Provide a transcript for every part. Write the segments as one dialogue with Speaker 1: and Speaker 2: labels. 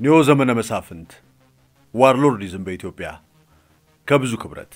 Speaker 1: ኒዮ ዘመነ መሳፍንት ዋርሎርዲዝም በኢትዮጵያ ከብዙ ክብረት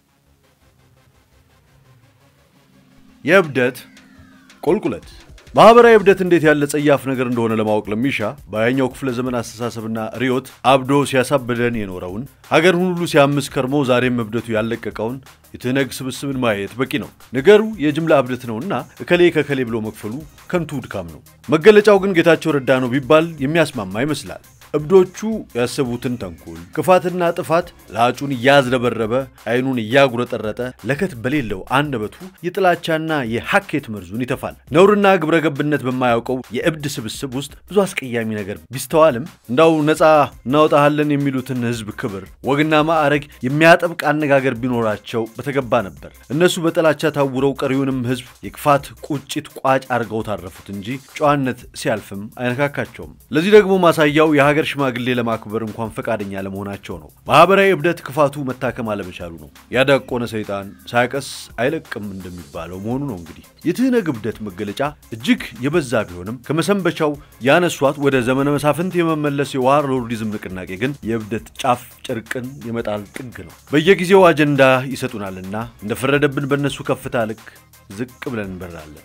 Speaker 1: የእብደት ቁልቁለት ማኅበራዊ እብደት እንዴት ያለ ጸያፍ ነገር እንደሆነ ለማወቅ ለሚሻ በሀያኛው ክፍለ ዘመን አስተሳሰብና ርዮት አብዶ ሲያሳብደን የኖረውን ሀገርን ሁሉ ሲያምስ ከርሞ ዛሬም እብደቱ ያለቀቀውን የትህነግ ስብስብን ማየት በቂ ነው። ነገሩ የጅምላ እብደት ነውና እከሌ ከከሌ ብሎ መክፈሉ ከንቱ ድካም ነው። መገለጫው ግን ጌታቸው ረዳ ነው ቢባል የሚያስማማ ይመስላል። እብዶቹ ያሰቡትን ተንኮል፣ ክፋትና ጥፋት ላጩን እያዝረበረበ አይኑን እያጉረጠረጠ ለከት በሌለው አንደበቱ የጥላቻና የሐኬት መርዙን ይተፋል። ነውርና ግብረ ገብነት በማያውቀው የእብድ ስብስብ ውስጥ ብዙ አስቀያሚ ነገር ቢስተዋልም እንዳው ነፃ እናወጣሃለን የሚሉትን ሕዝብ ክብር፣ ወግና ማዕረግ የሚያጠብቅ አነጋገር ቢኖራቸው በተገባ ነበር። እነሱ በጥላቻ ታውረው ቀሪውንም ሕዝብ የክፋት ቁጭት ቋጭ አድርገው ታረፉት እንጂ ጨዋነት ሲያልፍም አይነካካቸውም። ለዚህ ደግሞ ማሳያው የሀገር ሽማግሌ ለማክበር እንኳን ፈቃደኛ ለመሆናቸው ነው። ማህበራዊ እብደት ክፋቱ መታከም አለመቻሉ ነው። ያዳቆነ ሰይጣን ሳያቀስ አይለቅም እንደሚባለው መሆኑ ነው። እንግዲህ የትህነግ እብደት መገለጫ እጅግ የበዛ ቢሆንም ከመሰንበቻው ያነሷት ወደ ዘመነ መሳፍንት የመመለስ የዋርሎርዲዝም ንቅናቄ ግን የእብደት ጫፍ ጨርቅን የመጣል ጥግ ነው። በየጊዜው አጀንዳ ይሰጡናልና እንደፈረደብን በእነሱ ከፍታ ልክ ዝቅ ብለን እንበራለን።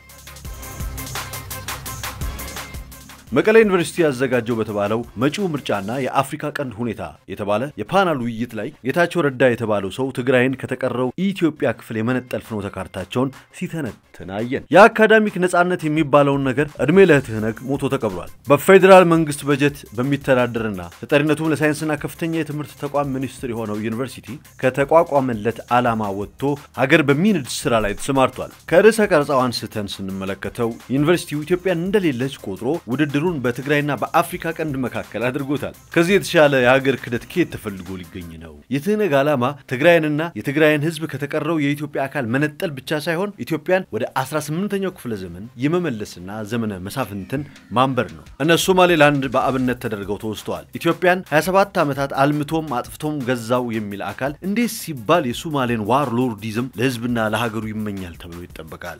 Speaker 1: መቀሌ ዩኒቨርሲቲ ያዘጋጀው በተባለው መጪው ምርጫና የአፍሪካ ቀንድ ሁኔታ የተባለ የፓናል ውይይት ላይ ጌታቸው ረዳ የተባለው ሰው ትግራይን ከተቀረው ኢትዮጵያ ክፍል የመነጠል ፍኖተ ካርታቸውን ሲተነትን አየን። የአካዳሚክ ነጻነት የሚባለውን ነገር ዕድሜ ለትህነግ ሞቶ ተቀብሯል። በፌዴራል መንግስት በጀት በሚተዳደርና ተጠሪነቱም ለሳይንስና ከፍተኛ የትምህርት ተቋም ሚኒስትር የሆነው ዩኒቨርሲቲ ከተቋቋመለት ዓላማ ወጥቶ ሀገር በሚንድ ስራ ላይ ተሰማርቷል። ከርዕሰ ቀረጻው አንስተን ስንመለከተው ዩኒቨርሲቲው ኢትዮጵያን እንደሌለች ቆጥሮ ውድድር ሩን በትግራይና በአፍሪካ ቀንድ መካከል አድርጎታል። ከዚህ የተሻለ የሀገር ክደት ከየት ተፈልጎ ሊገኝ ነው? የትህነግ ዓላማ ትግራይንና የትግራይን ሕዝብ ከተቀረው የኢትዮጵያ አካል መነጠል ብቻ ሳይሆን ኢትዮጵያን ወደ 18ኛው ክፍለ ዘመን የመመለስና ዘመነ መሳፍንትን ማንበር ነው። እነ ሶማሌላንድ በአብነት ተደርገው ተወስተዋል። ኢትዮጵያን 27 ዓመታት አልምቶም አጥፍቶም ገዛው የሚል አካል እንዴት ሲባል የሶማሌን ዋርሎርዲዝም ለሕዝብና ለሀገሩ ይመኛል ተብሎ ይጠበቃል?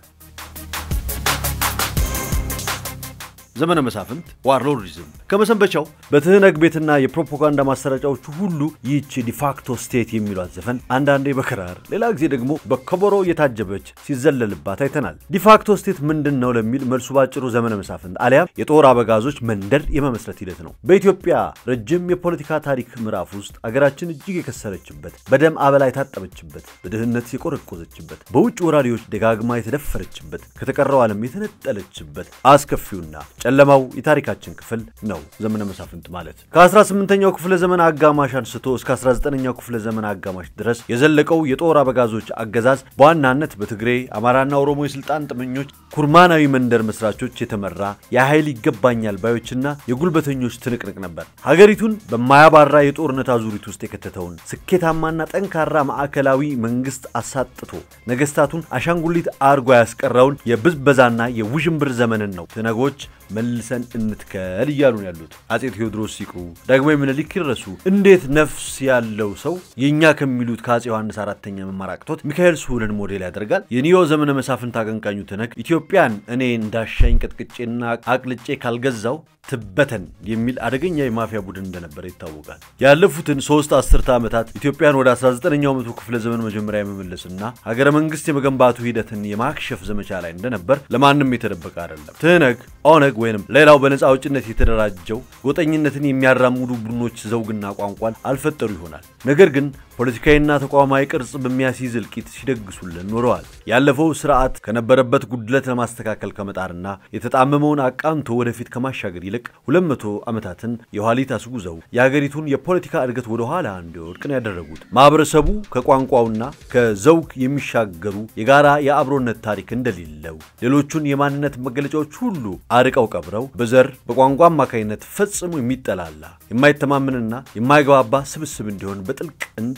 Speaker 1: ዘመነ መሳፍንት ዋርሎርዲዝም ከመሰንበቻው በትህነግ ቤትና የፕሮፓጋንዳ ማሰራጫዎቹ ሁሉ ይህች ዲፋክቶ ስቴት የሚሏት ዘፈን አንዳንዴ በክራር ሌላ ጊዜ ደግሞ በከበሮ እየታጀበች ሲዘለልባት አይተናል። ዲፋክቶ ስቴት ምንድን ነው ለሚል መልሱ ባጭሩ ዘመነ መሳፍንት አሊያም የጦር አበጋዞች መንደር የመመስረት ሂደት ነው። በኢትዮጵያ ረጅም የፖለቲካ ታሪክ ምዕራፍ ውስጥ አገራችን እጅግ የከሰረችበት፣ በደም አበላ የታጠበችበት፣ በድህነት የቆረቆዘችበት፣ በውጭ ወራሪዎች ደጋግማ የተደፈረችበት፣ ከተቀረው ዓለም የተነጠለችበት አስከፊውና ጨለማው የታሪካችን ክፍል ነው ዘመነ መሳፍንት ማለት። ከ18ኛው ክፍለ ዘመን አጋማሽ አንስቶ እስከ 19ኛው ክፍለ ዘመን አጋማሽ ድረስ የዘለቀው የጦር አበጋዞች አገዛዝ በዋናነት በትግሬ አማራና ኦሮሞ የስልጣን ጥመኞች ኩርማናዊ መንደር መስራቾች የተመራ የኃይል ይገባኛል ባዮችና የጉልበተኞች ትንቅንቅ ነበር። ሀገሪቱን በማያባራ የጦርነት አዙሪት ውስጥ የከተተውን ስኬታማና ጠንካራ ማዕከላዊ መንግስት አሳጥቶ ነገስታቱን አሻንጉሊት አርጎ ያስቀረውን የብዝበዛና የውዥንብር ዘመንን ነው ትነጎች መልሰን እንትከል እያሉ ነው ያሉት። አጼ ቴዎድሮስ ሲቅሩ፣ ዳግማዊ ምኒልክ ይረሱ። እንዴት ነፍስ ያለው ሰው የእኛ ከሚሉት ከአጼ ዮሐንስ አራተኛ መማር አቅቶት ሚካኤል ስሁልን ሞዴል ያደርጋል? የኒዮ ዘመነ መሳፍንት አቀንቃኙ ትነግ ኢትዮጵያን እኔ እንዳሻኝ ቅጥቅጬና አቅልጬ ካልገዛው ትበተን የሚል አደገኛ የማፊያ ቡድን እንደነበረ ይታወቃል። ያለፉትን ሶስት አስርተ ዓመታት ኢትዮጵያን ወደ 19ኛው መቶ ክፍለ ዘመን መጀመሪያ የመመለስና ሀገረ መንግስት የመገንባቱ ሂደትን የማክሸፍ ዘመቻ ላይ እንደነበር ለማንም የተደበቀ አይደለም። ትህነግ፣ ኦነግ ወይንም ሌላው በነፃ አውጭነት የተደራጀው ጎጠኝነትን የሚያራምዱ ቡድኖች ዘውግና ቋንቋን አልፈጠሩ ይሆናል። ነገር ግን ፖለቲካዊና ተቋማዊ ቅርጽ በሚያስይዝ እልቂት ሲደግሱልን ኖረዋል። ያለፈው ስርዓት ከነበረበት ጉድለት ለማስተካከል ከመጣርና የተጣመመውን አቃንቶ ወደፊት ከማሻገር ይልቅ 200 ዓመታትን የኋሊት አስጉዘው የሀገሪቱን የፖለቲካ እድገት ወደ ኋላ እንዲወድቅ ነው ያደረጉት። ማህበረሰቡ ከቋንቋውና ከዘውግ የሚሻገሩ የጋራ የአብሮነት ታሪክ እንደሌለው ሌሎቹን የማንነት መገለጫዎች ሁሉ አርቀው ቀብረው በዘር በቋንቋ አማካኝነት ፈጽሞ የሚጠላላ የማይተማመንና የማይግባባ ስብስብ እንዲሆን በጥልቅ እንዲ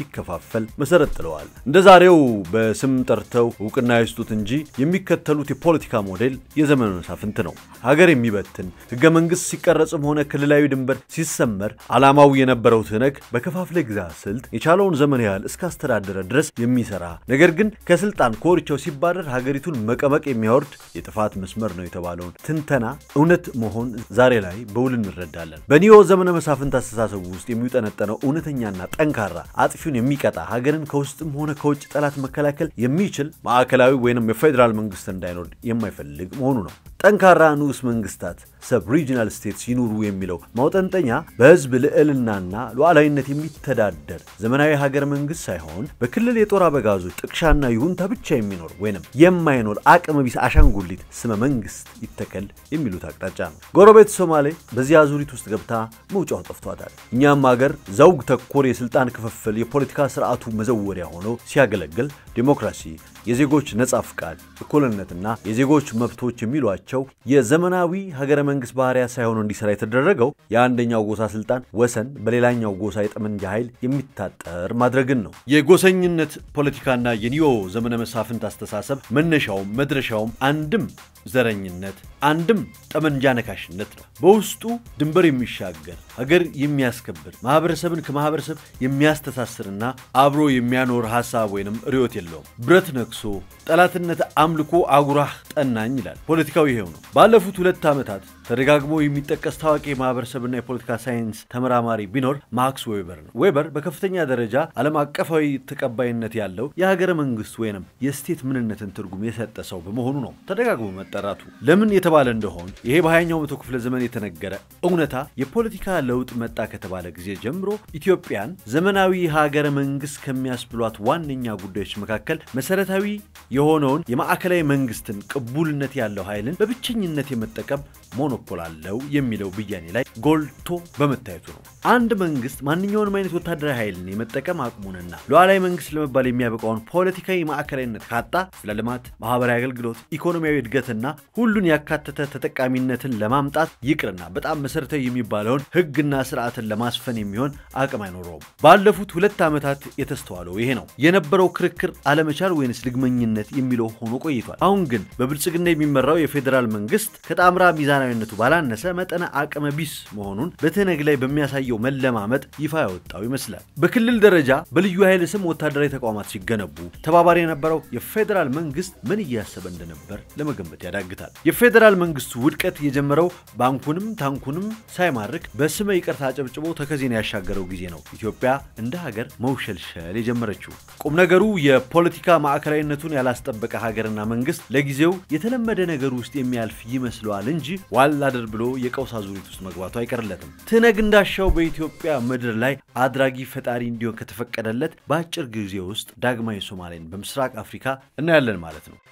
Speaker 1: እንዲከፋፈል መሰረት ጥለዋል። እንደ ዛሬው በስም ጠርተው እውቅና ይስጡት እንጂ የሚከተሉት የፖለቲካ ሞዴል የዘመነ መሳፍንት ነው። ሀገር የሚበትን ህገ መንግስት ሲቀረጽም ሆነ ክልላዊ ድንበር ሲሰመር ዓላማው የነበረው ትነግ በከፋፍለ ግዛ ስልት የቻለውን ዘመን ያህል እስካስተዳደረ ድረስ የሚሰራ ነገር ግን ከስልጣን ኮርቻው ሲባረር ሀገሪቱን መቀመቅ የሚያወርድ የጥፋት መስመር ነው የተባለውን ትንተና እውነት መሆን ዛሬ ላይ በውል እንረዳለን። በኒዮ ዘመነ መሳፍንት አስተሳሰቡ ውስጥ የሚጠነጠነው እውነተኛና ጠንካራ አጥፊውን የሚቀጣ ሀገርን ከውስጥም ሆነ ከውጭ ጠላት መከላከል የሚችል ማዕከላዊ ወይንም የፌዴራል መንግስት እንዳይኖር የማይፈልግ መሆኑ ነው። ጠንካራ ንዑስ መንግስታት ሰብ ሪጂናል ስቴትስ ይኑሩ የሚለው ማውጠንጠኛ በህዝብ ልዕልናና ሉዓላዊነት የሚተዳደር ዘመናዊ ሀገር መንግስት ሳይሆን በክልል የጦር አበጋዞች ጥቅሻና ይሁንታ ብቻ የሚኖር ወይንም የማይኖር አቅመ ቢስ አሻንጉሊት ስመ መንግስት ይተከል የሚሉት አቅጣጫ ነው። ጎረቤት ሶማሌ በዚህ አዙሪት ውስጥ ገብታ መውጫው ጠፍቷታል። እኛም ሀገር ዘውግ ተኮር የስልጣን ክፍፍል የፖለቲካ ስርዓቱ መዘወሪያ ሆኖ ሲያገለግል ዴሞክራሲ፣ የዜጎች ነጻ ፍቃድ፣ እኩልነትና የዜጎች መብቶች የሚሏቸው የዘመናዊ ሀገረ መንግስት ባህሪያ ሳይሆኑ እንዲሰራ የተደረገው የአንደኛው ጎሳ ስልጣን ወሰን በሌላኛው ጎሳ የጠመንጃ ኃይል የሚታጠር ማድረግን ነው። የጎሰኝነት ፖለቲካና የኒዮ ዘመነ መሳፍንት አስተሳሰብ መነሻውም መድረሻውም አንድም ዘረኝነት አንድም ጠመንጃ ነካሽነት ነው። በውስጡ ድንበር የሚሻገር ሀገር የሚያስከብር ማህበረሰብን ከማህበረሰብ የሚያስተሳስርና አብሮ የሚያኖር ሀሳብ ወይንም ርዕዮት የለውም። ብረት ነክሶ ጠላትነት አምልኮ አጉራህ ጠናኝ ይላል። ፖለቲካው ይሄው ነው። ባለፉት ሁለት ዓመታት ተደጋግሞ የሚጠቀስ ታዋቂ የማህበረሰብና የፖለቲካ ሳይንስ ተመራማሪ ቢኖር ማክስ ዌበር ነው። ዌበር በከፍተኛ ደረጃ ዓለም አቀፋዊ ተቀባይነት ያለው የሀገረ መንግስት ወይንም የስቴት ምንነትን ትርጉም የሰጠ ሰው በመሆኑ ነው ተደጋግሞ መጠራቱ። ለምን የተባለ እንደሆን ይሄ በሃያኛው መቶ ክፍለ ዘመን የተነገረ እውነታ የፖለቲካ ለውጥ መጣ ከተባለ ጊዜ ጀምሮ ኢትዮጵያን ዘመናዊ ሀገረ መንግስት ከሚያስብሏት ዋነኛ ጉዳዮች መካከል መሰረታዊ የሆነውን የማዕከላዊ መንግስትን ቅቡልነት ያለው ኃይልን በብቸኝነት የመጠቀም ሞኖፖል አለው የሚለው ብያኔ ላይ ጎልቶ በመታየቱ ነው። አንድ መንግስት ማንኛውንም አይነት ወታደራዊ ኃይልን የመጠቀም አቅሙንና ሉዓላዊ መንግስት ለመባል የሚያበቃውን ፖለቲካዊ ማዕከላዊነት ካጣ ስለ ልማት፣ ማህበራዊ አገልግሎት፣ ኢኮኖሚያዊ እድገትና ሁሉን ያካተተ ተጠቃሚነትን ለማምጣት ይቅርና በጣም መሰረታዊ የሚባለውን ህግና ስርዓትን ለማስፈን የሚሆን አቅም አይኖረውም። ባለፉት ሁለት ዓመታት የተስተዋለው ይሄ ነው። የነበረው ክርክር አለመቻል ወይንስ ልግመኝነት የሚለው ሆኖ ቆይቷል። አሁን ግን በብልጽግና የሚመራው የፌዴራል መንግስት ከጣምራ ሚዛናዊነቱ ባላነሰ መጠነ አቅመ ቢስ መሆኑን በትነግ ላይ በሚያሳየው መለማመጥ ይፋ ያወጣው ይመስላል። በክልል ደረጃ በልዩ ኃይል ስም ወታደራዊ ተቋማት ሲገነቡ ተባባሪ የነበረው የፌዴራል መንግስት ምን እያሰበ እንደነበር ለመገመት ያዳግታል። የፌዴራል መንግስቱ ውድቀት የጀመረው ባንኩንም ታንኩንም ሳይማርክ በስመ ይቅርታ አጨብጭቦ ተከዜን ያሻገረው ጊዜ ነው ኢትዮጵያ እንደ ሀገር መውሸልሸል የጀመረችው። ቁም ነገሩ የፖለቲካ ማዕከላዊነቱን ያላስጠበቀ ሀገርና መንግስት ለጊዜው የተለመደ ነገር ውስጥ የሚያልፍ ይመስለዋል እንጂ ዋል አድር ብሎ የቀውስ አዙሪት ውስጥ መግባቱ አይቀርለትም። ትነግ እንዳሻው በኢትዮጵያ ምድር ላይ አድራጊ ፈጣሪ እንዲሆን ከተፈቀደለት በአጭር ጊዜ ውስጥ ዳግማዊ ሶማሌን በምስራቅ አፍሪካ እናያለን ማለት ነው።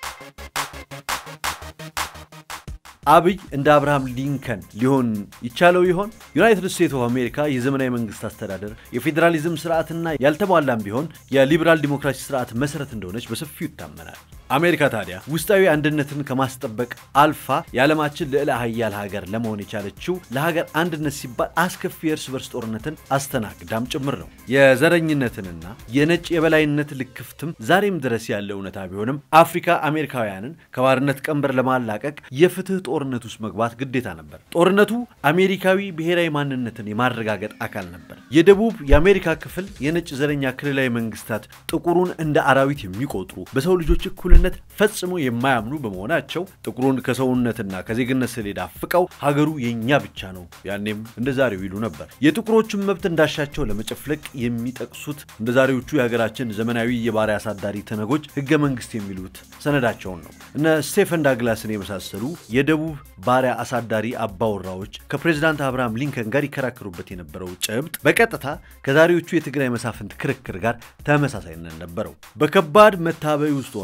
Speaker 1: አብይ እንደ አብርሃም ሊንከን ሊሆን ይቻለው ይሆን? ዩናይትድ ስቴትስ ኦፍ አሜሪካ የዘመናዊ መንግስት አስተዳደር የፌዴራሊዝም ስርዓትና ያልተሟላም ቢሆን የሊበራል ዲሞክራሲ ስርዓት መሰረት እንደሆነች በሰፊው ይታመናል። አሜሪካ ታዲያ ውስጣዊ አንድነትን ከማስጠበቅ አልፋ የዓለማችን ልዕለ ሀያል ሀገር ለመሆን የቻለችው ለሀገር አንድነት ሲባል አስከፊ የእርስ በርስ ጦርነትን አስተናግዳም ጭምር ነው። የዘረኝነትንና የነጭ የበላይነት ልክፍትም ዛሬም ድረስ ያለ እውነታ ቢሆንም አፍሪካ አሜሪካውያንን ከባርነት ቀንበር ለማላቀቅ የፍትህ ጦርነት ውስጥ መግባት ግዴታ ነበር። ጦርነቱ አሜሪካዊ ብሔራዊ ማንነትን የማረጋገጥ አካል ነበር። የደቡብ የአሜሪካ ክፍል የነጭ ዘረኛ ክልላዊ መንግስታት ጥቁሩን እንደ አራዊት የሚቆጥሩ በሰው ልጆች እኩልነት ፈጽሞ የማያምኑ በመሆናቸው ጥቁሩን ከሰውነትና ከዜግነት ሰሌዳ አፍቀው ሀገሩ የእኛ ብቻ ነው፣ ያኔም እንደ ዛሬው ይሉ ነበር። የጥቁሮችን መብት እንዳሻቸው ለመጨፍለቅ የሚጠቅሱት እንደ ዛሬዎቹ የሀገራችን ዘመናዊ የባሪያ አሳዳሪ ተነጎች ህገ መንግስት የሚሉት ሰነዳቸውን ነው። እነ ስቴፈን ዳግላስን የመሳሰሉ የደቡብ ባሪያ አሳዳሪ አባወራዎች ከፕሬዚዳንት አብርሃም ሊንከን ጋር ይከራከሩበት የነበረው ጭብጥ በቀጥታ ከዛሬዎቹ የትግራይ መሳፍንት ክርክር ጋር ተመሳሳይነት ነበረው። በከባድ መታበይ ውስጥ ሆነው ልክ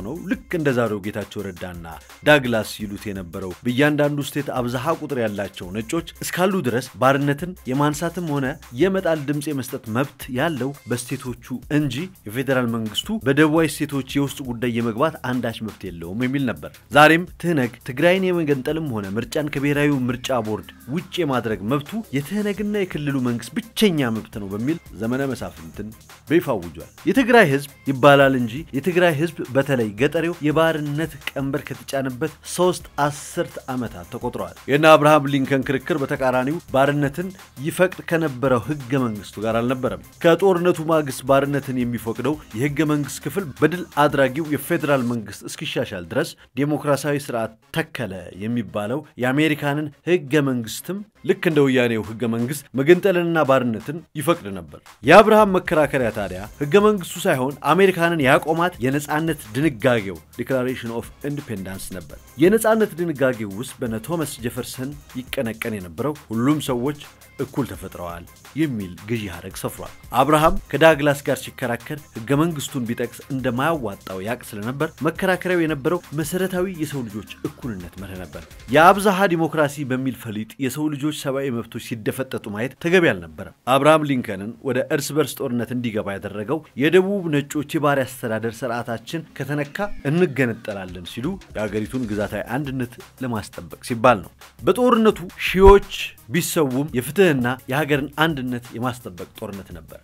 Speaker 1: ልክ እንደ ዛሬው ጌታቸው ረዳና ዳግላስ ይሉት የነበረው በእያንዳንዱ ስቴት አብዛሃ ቁጥር ያላቸው ነጮች እስካሉ ድረስ ባርነትን የማንሳትም ሆነ የመጣል ድምፅ የመስጠት መብት ያለው በስቴቶቹ እንጂ የፌዴራል መንግስቱ በደቡባዊ ስቴቶች የውስጥ ጉዳይ የመግባት አንዳች መብት የለውም የሚል ነበር። ዛሬም ትህነግ ትግራይን የመገንጠልም ሆነ ምርጫን ከብሔራዊ ምርጫ ቦርድ ውጭ የማድረግ መብቱ የትህነግና የክልሉ መንግስት ብቸኛ መብት ነው በሚል ዘመነ መሳፍንትን በይፋ አውጇል። የትግራይ ህዝብ ይባላል እንጂ የትግራይ ህዝብ በተለይ ገጠሬው የባርነት ቀንበር ከተጫነበት ሶስት አስርት ዓመታት ተቆጥረዋል። የእነ አብርሃም ሊንከን ክርክር በተቃራኒው ባርነትን ይፈቅድ ከነበረው ህገ መንግስቱ ጋር አልነበረም። ከጦርነቱ ማግስት ባርነትን የሚፈቅደው የህገ መንግስት ክፍል በድል አድራጊው የፌዴራል መንግስት እስኪሻሻል ድረስ ዴሞክራሲያዊ ስርዓት ተከለ የሚባለው የአሜሪካንን ህገ መንግስትም ልክ እንደ ወያኔው ህገ መንግስት መገንጠልንና ባርነትን ይፈቅድ ነበር። የአብርሃም መከራከሪያ ታዲያ ህገ መንግስቱ ሳይሆን አሜሪካንን ያቆማት የነፃነት ድንጋጌው ዲክላሬሽን ኦፍ ኢንዲፔንዳንስ ነበር። የነፃነት ድንጋጌው ውስጥ በነ ቶማስ ጄፈርሰን ይቀነቀን የነበረው ሁሉም ሰዎች እኩል ተፈጥረዋል የሚል ገዢ ሐረግ ሰፍሯል። አብርሃም ከዳግላስ ጋር ሲከራከር ህገ መንግስቱን ቢጠቅስ እንደማያዋጣው ያቅ ስለነበር መከራከሪያው የነበረው መሰረታዊ የሰው ልጆች እኩልነት መርህ ነበር። የአብዛሃ ዲሞክራሲ በሚል ፈሊጥ የሰው ልጆች ሰብአዊ መብቶች ሲደፈጠጡ ማየት ተገቢ አልነበረም። አብርሃም ሊንከንን ወደ እርስ በርስ ጦርነት እንዲገባ ያደረገው የደቡብ ነጮች የባሪያ አስተዳደር ስርዓታችን ከተነካ እንገነጠላለን ሲሉ የአገሪቱን ግዛታዊ አንድነት ለማስጠበቅ ሲባል ነው። በጦርነቱ ሺዎች ቢሰውም የፍትህና የሀገርን አንድነት የማስጠበቅ ጦርነት ነበር።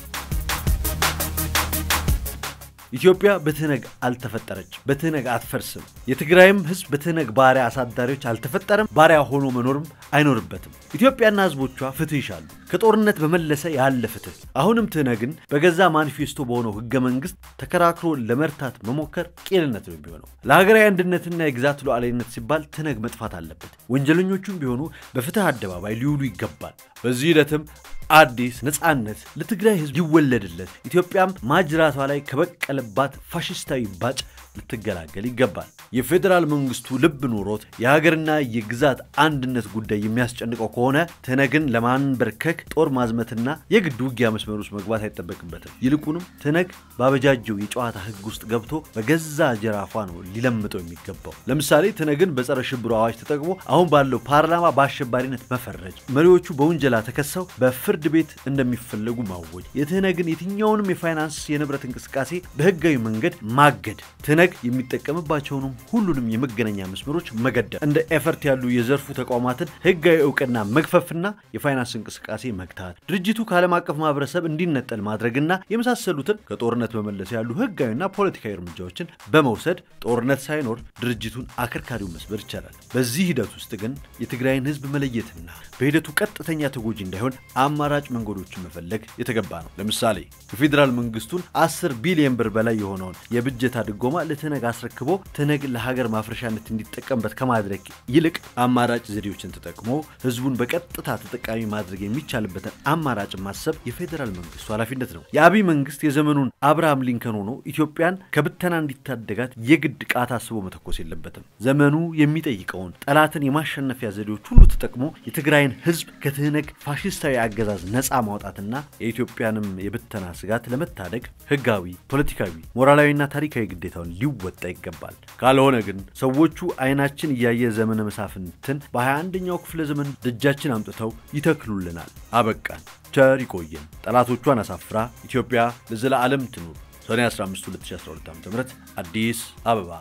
Speaker 1: ኢትዮጵያ በትህነግ አልተፈጠረች፣ በትህነግ አትፈርስም። የትግራይም ህዝብ በትህነግ ባሪያ አሳዳሪዎች አልተፈጠረም፣ ባሪያ ሆኖ መኖርም አይኖርበትም። ኢትዮጵያና ህዝቦቿ ፍትህ ይሻሉ፣ ከጦርነት በመለሰ ያለ ፍትህ። አሁንም ትህነግን በገዛ ማኒፌስቶ በሆነው ህገ መንግስት ተከራክሮ ለመርታት መሞከር ቄልነት ነው የሚሆነው። ለሀገራዊ አንድነትና የግዛት ሉዓላዊነት ሲባል ትህነግ መጥፋት አለበት። ወንጀለኞቹም ቢሆኑ በፍትህ አደባባይ ሊውሉ ይገባል። በዚህ ሂደትም አዲስ ነፃነት ለትግራይ ህዝብ ይወለድለት፣ ኢትዮጵያም ማጅራቷ ላይ ከበቀለባት ፋሽስታዊ ባጭ ልትገላገል ይገባል። የፌዴራል መንግስቱ ልብ ኖሮት የሀገርና የግዛት አንድነት ጉዳይ የሚያስጨንቀው ከሆነ ትህነግን ለማንበርከክ ጦር ማዝመትና የግድ ውጊያ መስመር ውስጥ መግባት አይጠበቅበትም። ይልቁንም ትህነግ ባበጃጀው የጨዋታ ህግ ውስጥ ገብቶ በገዛ ጀራፏ ነው ሊለምጠው የሚገባው። ለምሳሌ ትህነግን በጸረ ሽብሩ አዋጅ ተጠቅሞ አሁን ባለው ፓርላማ በአሸባሪነት መፈረጅ፣ መሪዎቹ በውንጀላ ተከሰው በፍርድ ቤት እንደሚፈለጉ ማወጅ፣ የትህነግን የትኛውንም የፋይናንስ የንብረት እንቅስቃሴ በህጋዊ መንገድ ማገድ፣ ትህነግ የሚጠቀምባቸውንም ሁሉንም የመገናኛ መስመሮች መገደብ፣ እንደ ኤፈርት ያሉ የዘርፉ ተቋማትን ህጋዊ እውቅና መግፈፍና የፋይናንስ እንቅስቃሴ መግታት፣ ድርጅቱ ከዓለም አቀፍ ማህበረሰብ እንዲነጠል ማድረግና የመሳሰሉትን ከጦርነት በመለስ ያሉ ህጋዊና ፖለቲካዊ እርምጃዎችን በመውሰድ ጦርነት ሳይኖር ድርጅቱን አከርካሪው መስበር ይቻላል። በዚህ ሂደት ውስጥ ግን የትግራይን ህዝብ መለየትና በሂደቱ ቀጥተኛ ተጎጂ እንዳይሆን አማራጭ መንገዶችን መፈለግ የተገባ ነው። ለምሳሌ የፌዴራል መንግስቱን 10 ቢሊዮን ብር በላይ የሆነውን የብጀታ ድጎማ ለትህነግ አስረክቦ ትህነግ ለሀገር ማፍረሻነት እንዲጠቀምበት ከማድረግ ይልቅ አማራጭ ዘዴዎችን ተጠቅሞ ህዝቡን በቀጥታ ተጠቃሚ ማድረግ የሚቻልበትን አማራጭ ማሰብ የፌዴራል መንግስቱ ኃላፊነት ነው። የአብይ መንግስት የዘመኑን አብርሃም ሊንከን ሆኖ ኢትዮጵያን ከብተና እንዲታደጋት የግድ ቃታ አስቦ መተኮስ የለበትም። ዘመኑ የሚጠይቀውን ጠላትን የማሸነፊያ ዘዴዎች ሁሉ ተጠቅሞ የትግራይን ህዝብ ከትህነግ ፋሽስታዊ አገዛዝ ነፃ ማውጣትና የኢትዮጵያንም የብተና ስጋት ለመታደግ ህጋዊ፣ ፖለቲካዊ፣ ሞራላዊና ታሪካዊ ግዴታውን ሊወጣ ይገባል። ካልሆነ ግን ሰዎቹ አይናችን እያየ ዘመነ መሳፍንትን በ21ኛው ክፍለ ዘመን ደጃችን አምጥተው ይተክሉልናል። አበቃን። ቸር ይቆየን። ጠላቶቿን አሳፍራ ኢትዮጵያ ለዘላለም ትኑር። ሰኔ 15 2012 ዓ ም አዲስ አበባ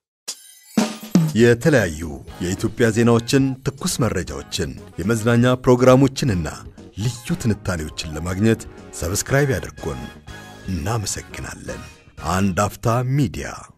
Speaker 2: የተለያዩ የኢትዮጵያ ዜናዎችን፣ ትኩስ መረጃዎችን፣ የመዝናኛ ፕሮግራሞችንና ልዩ ትንታኔዎችን ለማግኘት ሰብስክራይብ ያድርጉን። እናመሰግናለን። አንድ አፍታ ሚዲያ